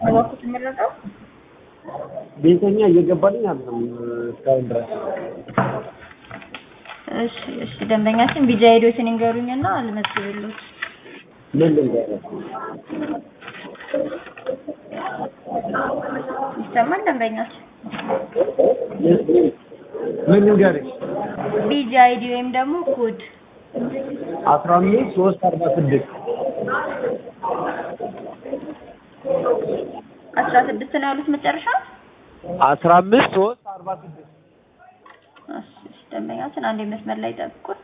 እባክዎት የሚረዳው ቤተኛ እየገባልኝ አይደለም እስካሁን ድረስ። እሺ እሺ ደንበኛችን ቢጃ ሄዶትን ይንገሩኝና አልመዝግብልዎት ምን ልንገርህ? ይሰማል ደንበኛችን ምን ልንገርሽ? ቢጃ አይዲ ወይም ደግሞ ኮድ አስራ አምስት ሶስት አርባ ስድስት አስራ ስድስት ነው ያሉት መጨረሻ አስራ አምስት ሶስት አርባ ስድስት እሺ እሺ ደንበኛችን አንድ መስመር ላይ ጠብቁን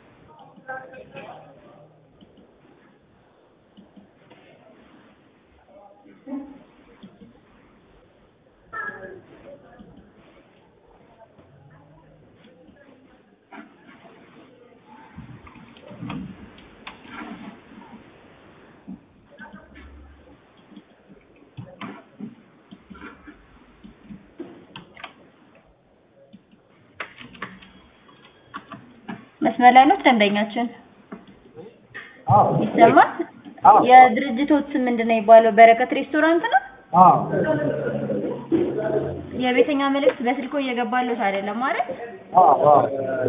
መስመር ላይ ነው ደንበኛችን አዎ ይሰማል አዎ። የድርጅቶት ስም ምንድን ነው የሚባለው በረከት ሬስቶራንት ነው አዎ የቤተኛ መልእክት በስልኮ እየገባለት አይደለም ማለት አዎ አዎ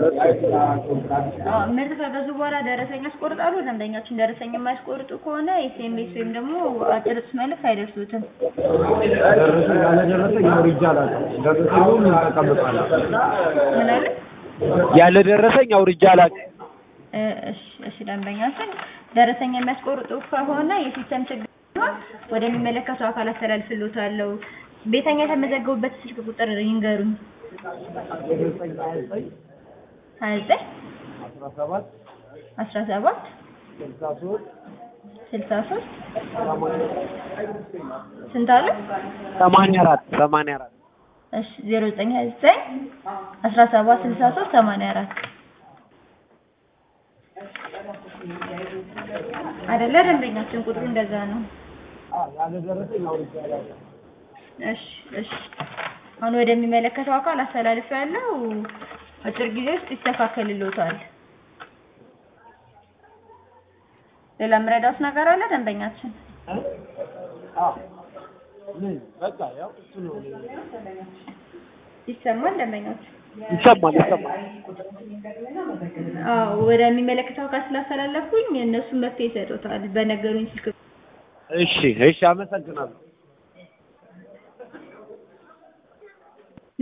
ምርት ከገዙ በኋላ ደረሰኝ ያስቆርጣሉ ደንበኛችን ደረሰኝ የማያስቆርጡ ከሆነ ኤስኤምኤስ ወይም ደግሞ አጭር ጽሑፍ መልእክት አይደርሱትም ደረሰኝ ያለደረሰኝ አውርጄ አላውቅም። ደረሰኙን ተቀምጧል። ምን አለ ያለ ደረሰኝ አውርጄ አላውቅም። እ እሺ እሺ ደንበኛችን ደረሰኝ የሚያስቆርጡ ከሆነ የሲስተም ችግር ሲሆን ወደሚመለከቱ አካል አስተላልፍልዎታለሁ ቤተኛ የተመዘገቡበት ስልክ ቁጥር ይንገሩኝ ደረሰኝ ሀያ ዘጠኝ ሀያ ዘጠኝ አስራ ሰባት አስራ ሰባት ስልሳ ሶስት ስልሳ ሶስት ሰማንያ ስንት አለ ሰማንያ አራት ሰማንያ አራት እሺ ዜሮ ዘጠኝ ሀያ ዘጠኝ አስራ ሰባት ስልሳ ሶስት ሰማንያ አራት አይደለ ደንበኛችን ቁጥሩ እንደዛ ነው ያለ ደረሰኝ አውርጄ አላውቅም። እሺ እሺ አሁን ወደሚመለከተው አካል አስተላልፍ ያለው አጭር ጊዜ ውስጥ ይስተካከልልዎታል ሌላ ምረዳውስ ነገር አለ ደንበኛችን አዎ ምን በቃ ያው እሱ ነው። ይሰማል ደንበኛችን ይሰማል ይሰማል። አዎ ወደሚመለከተው አካል ስላስተላለፍኩኝ እነሱ መፍትሄ ይሰጡታል በነገሩኝ ስልክ እሺ እሺ፣ አመሰግናለሁ።